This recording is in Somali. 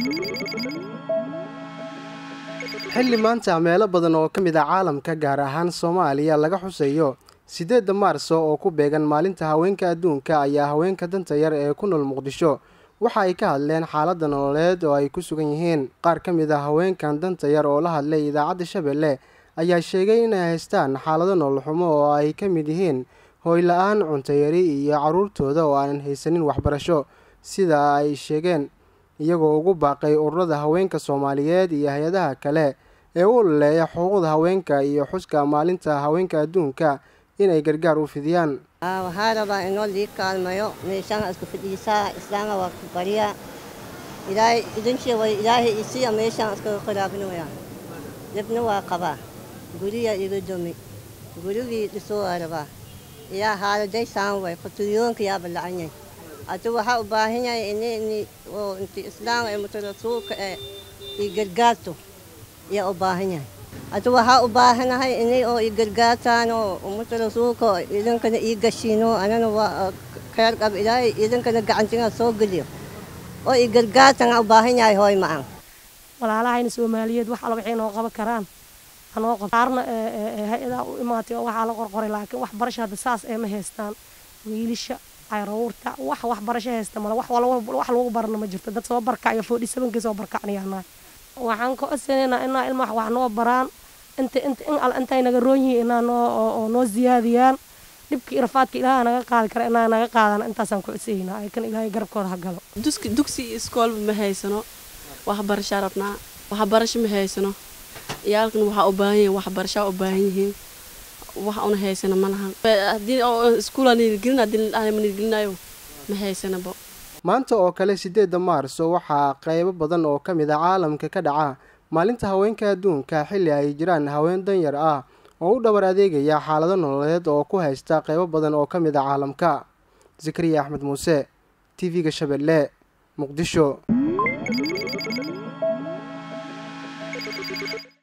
xilli maanta meelo badan oo ka mid ah caalamka gaar ahaan soomaaliya laga xusayo siddeedda maarso oo ku beegan maalinta haweenka adduunka ayaa haweenka danta yar ee ku nool muqdisho waxa ay ka hadleen xaaladda nololeed oo ay ku sugan yihiin qaar ka mid ah haweenkan danta yar oo la hadlay idaacadda shabeelle ayaa sheegay inay haystaan xaalado nololxumo oo ay ka mid yihiin hooyla-aan cuntayari iyo carruurtooda oo aanan haysanin waxbarasho sida ay sheegeen iyagoo ugu baaqay ururada haweenka soomaaliyeed iyo hay-adaha kale ee u ololeeya xuquuqda haweenka iyo xuska maalinta haweenka adduunka inay gargaar u fidiyaan waxaa rabaa inoo lii kaalmayo meeshaan isku fidhiisaa islaama waa ku barya ilaahay idinshii way ilaahay isiya meeshaan iskaga qiraabinaya dhibna waa qabaa guriya iga domi gurigii dhisoo waa rabaa ilaa haaladay saan way qutuliyoonka yaa ballacanyay adu waxaa u baahan yahay ini oo inti islaam ee mutarasuulka ee ii gargaarto ayaa u baahan yahay adu waxaa u baahanahay ini oo ii gargaartaan oo ummata rasuulka idinkana ii gashiino anana waa khayr qab ilaahay idinkana gacantiga soo geliyo oo ii gargaartan u baahan yahay hooy macaan walaalahayna soomaaliyeed wax alla waxay noo qaban karaan anoo qab qaarna hay-adaa u imaatay oo waxaa la qorqoray laakiin waxbarasho hadda saas ee ma haystaan wiilisha caruurta wax waxbarasho haysta male wax wax lagu barana ma jirto dad soo barkacyo foodhi sabankii soo barkacnayaanahay waxaan ka codsanaynaa inaa ilmaha wax noo baraan inta inta in al intay naga roon yihiin inaa noo oo noo siyaadiyaan dhibkii irafaadka ilaaha naga qaadi kara inaa naga qaadana intaasaan ku codsaynaa ay kan ilaahay garabkooda ha galo duski dugsi iyo iskoolba ma haysano waxbarashaa rabnaa waxbarasho ma haysano iyaalkan waxaa u baahan yihiin waxbarashaa u baahan yihiin wax una haysano ma lahan haddii iskuulaa niilgelin haddii ma niilgelinayo ma haysanabo maanta oo kale siddeedda maarso waxaa qaybo badan oo ka mid a caalamka ka dhaca maalinta haweenka adduunka xilli ay jiraan haween danyar ah oo u dhabar adeegaya xaalado nololeed oo ku haysta qaybo badan oo ka mid a caalamka zakariya axmed muuse t v-ga shabeelle muqdisho